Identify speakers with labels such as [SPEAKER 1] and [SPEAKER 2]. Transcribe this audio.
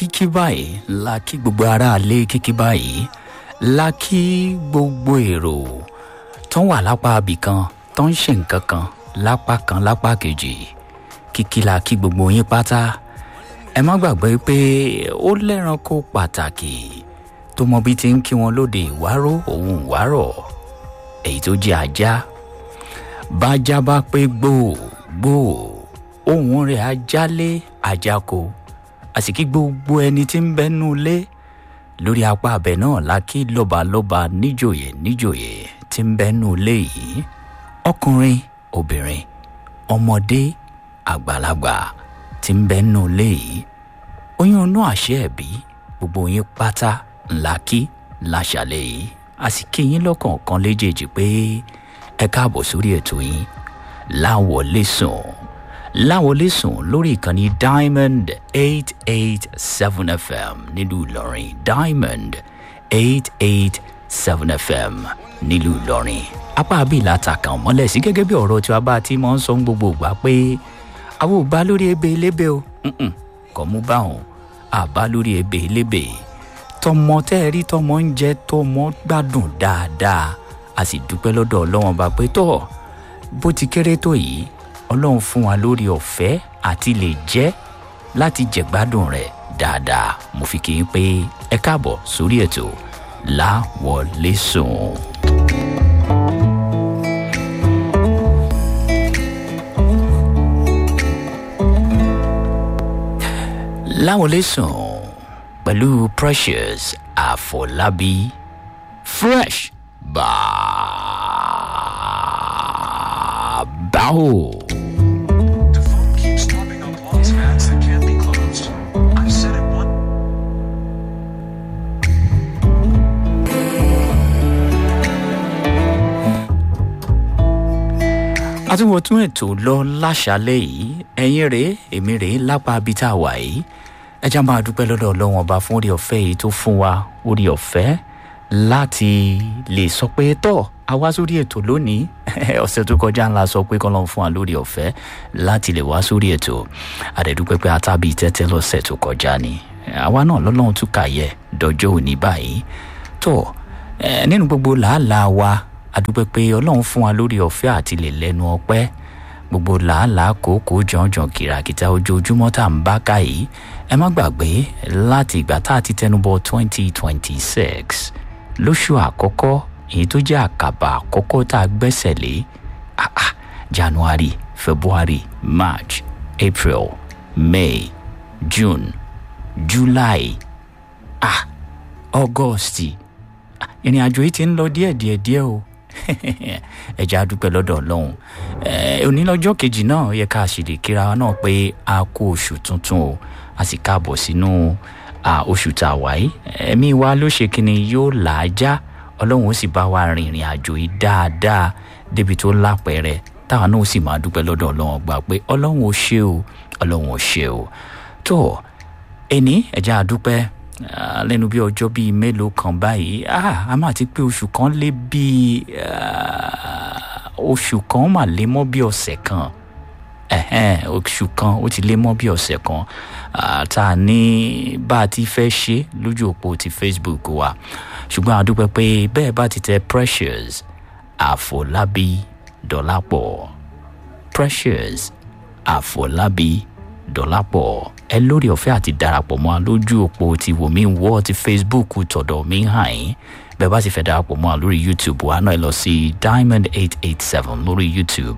[SPEAKER 1] kíkí báyìí la kí gbogbo aráalé kíkí báyìí la kí gbogbo èrò tó ń wà lápá abìkan tó ń ṣe nǹkan kan lápá kan lápá kejì kíkí la kí gbogbo yín pátá ẹ má gbàgbé pé ó lẹ́ranko pàtàkì tó mọ bí ti ń kí wọn lóde ìwárò òun ìwárọ̀ èyí tó jẹ́ ajá bájá bá pé gbòò gbòò ohùn rẹ̀ ajálé ajáko àsìkí gbogbo ẹni tí ń bẹ́nu lé lórí apá abẹ náà la kí lọ́balọ́ba níjòyè níjòyè tí ń bẹ́nu lé yìí ọkùnrin obìnrin ọmọdé àgbàlagbà tí ń bẹ́nu lé yìí oyún inú àṣẹ ẹ̀bí gbogbo yín pátá ńlá kí láṣàlẹ̀ yìí àsìkí yín lọ́kọ̀ọ̀kan léjèèjì pé ẹ káàbọ̀ sórí ètò yín láwọlé sùn láwọlé sùn lórí ìkànnì diamond eight eight seven fm nílùú ìlọrin diamond eight eight seven fm nílùú ìlọrin apá abìlà takàn mọ́lẹ̀ sí gẹ́gẹ́ bí ọ̀rọ̀ tí wàá bá ti máa ń sọ gbogbo ìgbà pé àwọn ò bá lórí ebe elébè o kò mú báwọn àbá lórí ebe elébè tọmọ tẹ́ ẹ rí tọmọ ń jẹ́ tọmọ gbádùn dáadáa a sì dúpẹ́ lọ́dọ̀ ọlọ́wọ́n bá pé tọ́ bó ti kéré tó yìí ọlọ́run fún wa lórí ọ̀fẹ́ àti lè jẹ́ láti jẹ̀gbádùn rẹ̀ dáadáa mo fi kí n pé ẹ káàbọ̀ sórí ètò láwọlé sùn. láwọlé sùn pẹ̀lú precious àfọlábí fresh bàbáwò.
[SPEAKER 2] The phone keeps popping up all tabs that can't be closed. I said it once.
[SPEAKER 1] àtúwò tún ètò lọ láṣálẹ̀ yìí ẹ̀yin rèé èmi rèé lápá ibi tá a wà yìí ẹ já máa dúpẹ́ lọ́dọ̀ ọlọ́run ọba fún orí ọ̀fẹ́ yìí tó fún wa orí ọ̀fẹ́ láti lè sọ pé tọ́ a wá sórí ètò lónìí ọ̀sẹ̀ tó kọjá ńlá sọ pé kọ́lọ́n fún wa lórí ọ̀fẹ́ láti lè wá sórí ètò àdẹ̀dúpẹ́ pé atábí tẹ́tẹ́ lọ́sẹ̀ tó kọjá ni àwa náà lọ́lọ́run tún kàyẹ dọjọ́ òní báyìí tó ẹ, nínú gbogbo làálàá wa àdúpẹ́ pé ọlọ́run fún wa lórí ọ̀fẹ́ àti lè lẹ́nu ọpẹ́ gbogbo làálàá kòókòó jọ̀ọ́jọ̀ọ́ kìràkìtà ojoojúmọ́ tá à ń bá ká yìí ẹ má gbàgbé láti ìgbà tá a ti tẹnubọ twenty twenty six lóṣù àkọ́kọ́ èyí tó jẹ́ àkàbà àkọ́kọ́ tá a gbẹ́sẹ̀ lé ah, ah, january february march april may june july ah, august ah, ìrìn àjò yìí ti ń lọ díẹ̀ díẹ̀ díẹ̀ o ẹja dúpẹ́ lọ́dọ̀ ọlọ́run ẹ onílọ́jọ́ kejì náà yẹ ká sì lè kíra wa náà pé a kó oṣù tuntun o a sì káàbọ̀ sínú à, oṣù tá a wáyé ẹ̀mí wa ló ṣe kíni yóò là á já ọlọ́run ó sì bá wa rin ìrìn àjò yìí dáadáa débi tó lápẹ̀rẹ̀ táwa náà ó sì máa dúpẹ́ lọ́dọ̀ ọlọ́run gbà pé ọlọ́run ó ṣe o ọlọ́run ó ṣe o tó ẹni ẹja àdúpẹ́ ah, lẹ́nu bí ọjọ́ bíi mélòó kan báyìí ah, a máa ti pé oṣù kan lé bíi ah, oṣù kan mà lé mọ́ bí ọ̀sẹ̀ kan ẹ̀hẹ́n, oṣù kan ó ti lé mọ́ bí ọ̀sẹ̀ kan ah, tá a ní bá a ti fẹ́ ṣe lójú òpó ti facebook wa ṣùgbọ́n a dúpẹ́ pé bẹ́ẹ̀ bá ti tẹ precious àfọlábí dọ́lápọ̀ precious àfọlábí dọ́lápọ̀ ẹ lórí ọ̀fẹ́ àti darapọ̀ mọ́ a lójú òpó ti wòmí wọ́ ti facebook tọ̀dọ̀ mi hàn yín bẹ́ẹ̀ bá ti fẹ́ darapọ̀ mọ́ a lórí youtube wa náà ẹ lọ sí diamond eight eight seven lórí youtube